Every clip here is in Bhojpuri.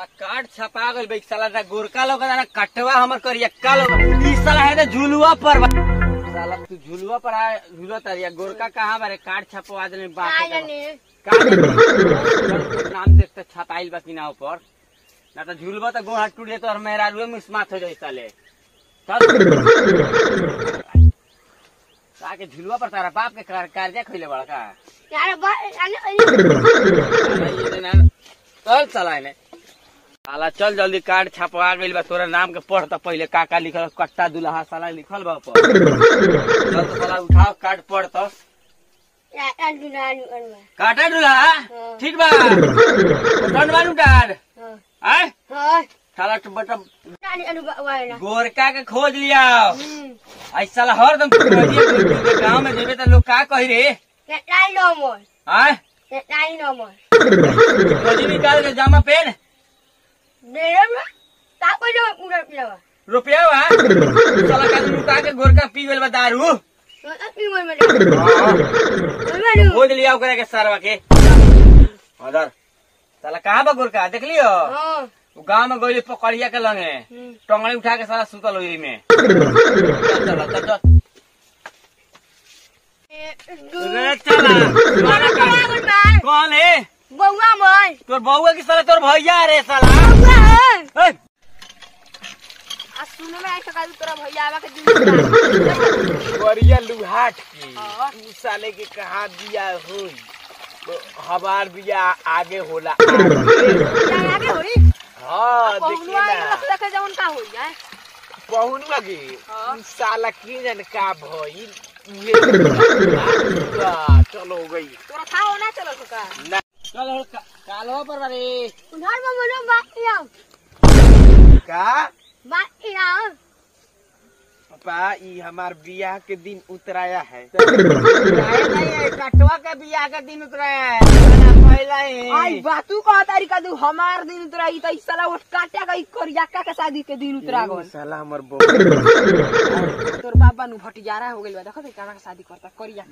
साला कार्ड छपा गइल बे साला ना गोरका लोग ना कटवा हमर करियक्का लोग ई साला है ना झुलुआ पर बा। साला तू झुलुआ पर आ झुलुआ तरिया गोरका कहां बारे कार्ड छपवा देले बात काय जाने कार्ड नाम देखते छपाइल बा कि ना ऊपर ना तो झुलवा तो गोड़ हाथ टूट जाए तो और मेरा रुए मुस्मात हो जाए साले ताके झुलवा पर तारा बाप के कार- कर्जा खइले बड़ा का यार बा अरे चल चला ने साला चल जल्दी कार्ड छपवा गइल बा तोरा नाम के पढ़ त पहिले का का लिखल कट्टा दुल्हा साला लिखल बा ऊपर चल तो साला उठाओ कार्ड पढ़ तो यार अनु अनु अनु काटा दुल्हा हाँ। ठीक बा कौन बानू कार्ड हां आय हां साला तो बटम अनु अनु वाला गोरका के खोज लिया हम्म ऐसा साला हरदम तू खोजिए गोरकी के गांव में जेबे त लोग का कही रे ये नाइन नो मोर आय ये नाइन नो मोर खोजी निकाल के जामा पहन मेरे में का को जो पूरा पिलावा रुपया बा साला का लुटा के गोरका पी गेल बा दारू तो अपनी मोर में मैं खोज लिया ओकरा के सरवा के अदर साला कहाँ बा गोरका देख लियो हां वो गांव में गइल पकड़िया के लंगे हम्म टंगड़ी उठा के साला सुतल ओरी में चल चल चल चल रे चला तुम्हारा का- कौन है बउआ मोर तोर बउआ की साला तोर भैया रे साला बउआ है ए, आ सुन में ऐसा का तोरा भैया आवा के दिन गरिया लुहाट की हाँ। तू साले के कहा बिया होई तो हमार बिया आगे होला आगे। आगे होई हाँ देखिए पहुनुआ ना देखे जवन का होई है पहुनुआ के हाँ। उ साला की जन का भइल उहे बा, चलो हो गई तोरा था होना चलो तो का ना चलो का- कालो पर बारे उधार में बोलो बात या का बात या पापा ई हमार बियाह के दिन उतराया है उतराया नहीं है कटवा के बियाह के दिन उतराया है पहला आई है बातू कहा तारीका दू हमार दिन उतरा ई त साला वो काटा का ई करियाका के शादी के दिन उतरा गल साला हमर बहू तोर बाबा नु भटियारा हो गइल बा देखो त काना के शादी करता करिया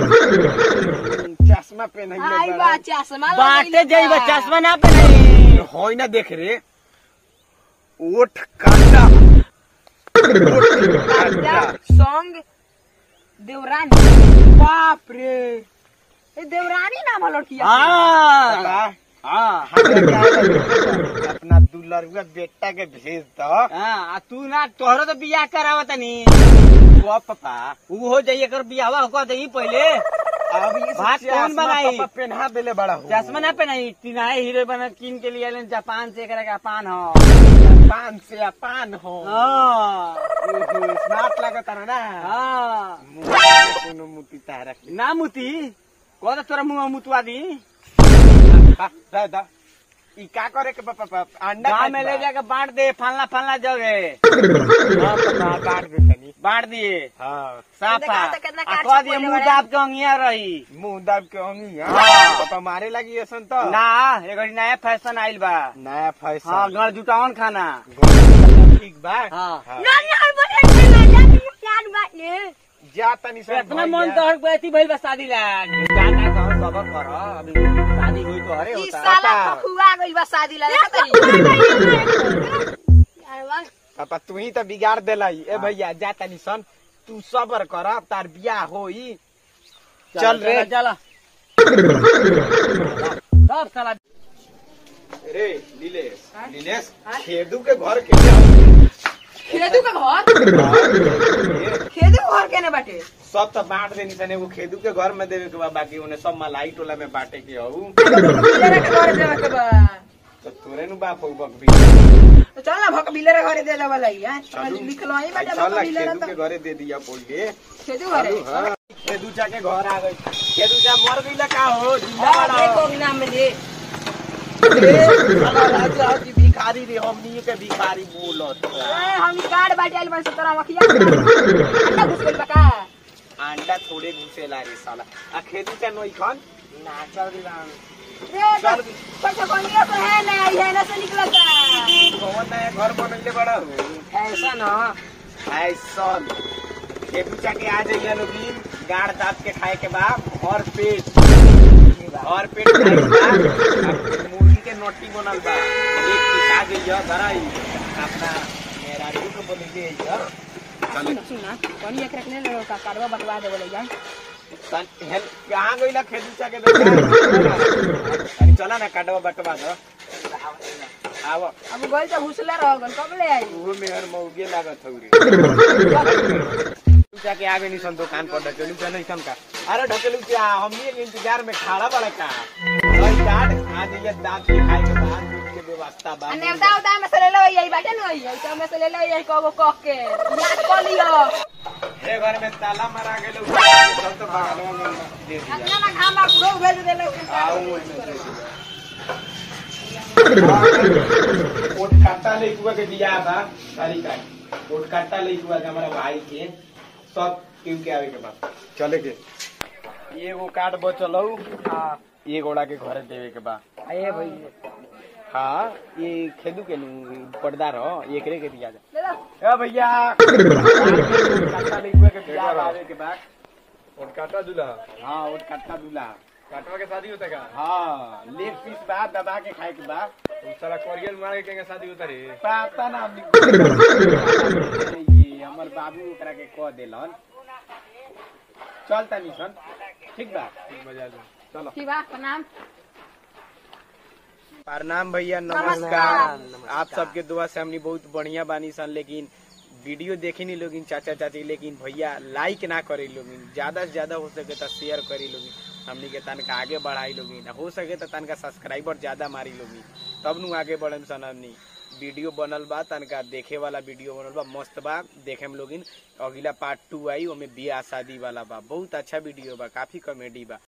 चश्मा पहनाइले आई बा चश्मा बाटे जाई बा चश्मा ना पहनाई होई ना देख रे ओठ काटा ओठ काटा संग देवरानी बाप रे ए देवरानी नाम है लड़किया हाँ हाँ अपना दुलरुआ बेटा के भेज दो हाँ तू ना तोहरो तो बियाह करावा तनी वो पापा ऊ हो जाइए कर बियाहवा हो दही पहले अब ये भात कौन बनाई? पहना देले बड़ा हो चश्मा ना पहनाई तीनाए हीरो बना किन के लिए जापान से एकरा का पान हो पान से या पान हो हाँ स्मार्ट लागत है ना हाँ कोनो मुती तारा के ना मुती कौन तोरा मुंह मुतवा दी बा, दा दा ई का करे के पापा पापा अंडा गाँव खाइत में ले बा। जाके बांट दे फलना फलना जगह हाँ पापा काट दे तनी बांट दिए हाँ साफा देखा तो कितना आ काट कह से दिए पहले मुंह बड़ा। दाब के अंगिया रही मुंह दाब के अंगी हाँ। हाँ पापा मारे लगी ऐसन तो ना एगो नया फैशन आइल बा नया फैशन हाँ गड़ जुटावन खाना ठीक बा हाँ हाँ। ना ना बोले ना जा प्यार बात ने जा तनी सब इतना मन तो हर बेती भइल बा शादी ला जाता कहो सबर कर अभी शादी हुई तो हरे ई होता साला पापा। फखुआ गइल बा शादी ला देखा तारी यार बस पापा तू ही तो बिगाड़ देला ए भैया जा तनी सन तू सबर कर तार बियाह होई चल रे। चल सब साला रे नीलेश नीलेश खेदू के घर के जा। खेदू का घर ये खेदू घर केने बाटे सब तो बांट देनी सन एगो खेदू के घर में देवे के बा बाकी उन्हें सब मलाई टोला में बांटे के हऊ बिलेरा के घर देवे के बा तो तोरे नु बाप हो बक भी तो चल ना भक बिलेरा घरे दे ले वाला ही है चलू। लिखलो ही बाटे चल भक बिलेरा खेदू तो के घरे दे दिया पहिले खेदू घरे चलू, हाँ। खेदू चा के घर आ गई खेदू चा मर गई का हो जिंदा हां बड़ा हो। देखो नाम में दे साला राजा की भिखारी रे हमनी के भिखारी बोलत ए, हम कार्ड बाटे आइल बा से तोरा मखिया अंडा घुस गइल बा का अंडा थोड़े घुसेला रे साला आ खेदू चा नोई खन ना चल दिलान रे चल पैसा कोनिया पे है ना है ना से निकलता कौन नया घर बनले बड़ा हो ऐसा ना ऐसा खेदू चा के आ जाइए लोगिन गाड़ दाब के खाए के बाद और पेट और पेट खाए के बाद आ मुर्गी के नोटी बनल बा एक पिसा गई धराई अपना मेहरारू के बोले के है चले सुन सुन ना कनी एक रखने ले का कारवा बटवा दे बोले जान तन हेल कहां गइला खेदूचा के बेटा अरे चला ना काटवा बटवा दो आव अब गइल त घुसले रह गल कब ले आई वो मेहर मौगे लागत हौ रे जाके आगे निसन दुकान पर ढकेलू के नहीं सन का अरे ढकेलू क्या हम ये के इंतजार में खड़ा बड़ा का भाई काट आज ये दांत के खाए के बाद दूध के व्यवस्था बा अने उदा उदा में से ले लो यही बाटे न यही तो में से ले लो यही कगो कह के याद कर लियो हे घर में ताला मारा गेलो सब तो बगलवा में दे दिया अपना ना घामा बुढ़ो भेज दे लो आओ ओइमे दे दिया ओट काटा ले कुआ के दिया बा सारी का ओट काटा ले कुआ के हमारा भाई के सब क्यों के आवे के बाद चले के एगो कार्ड बचल हौ हां ये गोड़ा के घरे देवे के बा आए भाई हाँ ये खेदू के नु पर्दा रहो एकरे के दिया जा ले लो ए भैया काटा ले कुआ के दिया आवे के बाद और काटा दूल्हा हाँ ओट काटा दूल्हा काटवा के शादी होता का हाँ लेग पीस बा दबा के खाए के बा तो सारा कोरियल मार के केंगे शादी होता रे पता ना हमनी ये हमर बाबू ओकरा के कह देलन चल तनी सन ठीक बा बजा दो चलो की बा प्रणाम प्रणाम भैया नमस्कार नमस्कार। आप सबके दुआ से हमनी बहुत बढ़िया बानी सन लेकिन वीडियो देखे नहीं लोगिन चाचा चाची लेकिन भैया लाइक ना करे लोगिन ज्यादा से ज्यादा हो सके तो शेयर करी लोगिन हमनी के तनका आगे बढ़ाई लोगिन हो सके तो तनका सब्सक्राइबर ज्यादा मारी लोगिन तब नु आगे बढ़े सन हमनी वीडियो बनल बा तनका देखे वाला वीडियो बनल बा मस्त बा देखे में लोगिन अगला पार्ट टू आई ओमे बियाह शादी वाला बा बहुत अच्छा वीडियो बा काफी कॉमेडी बा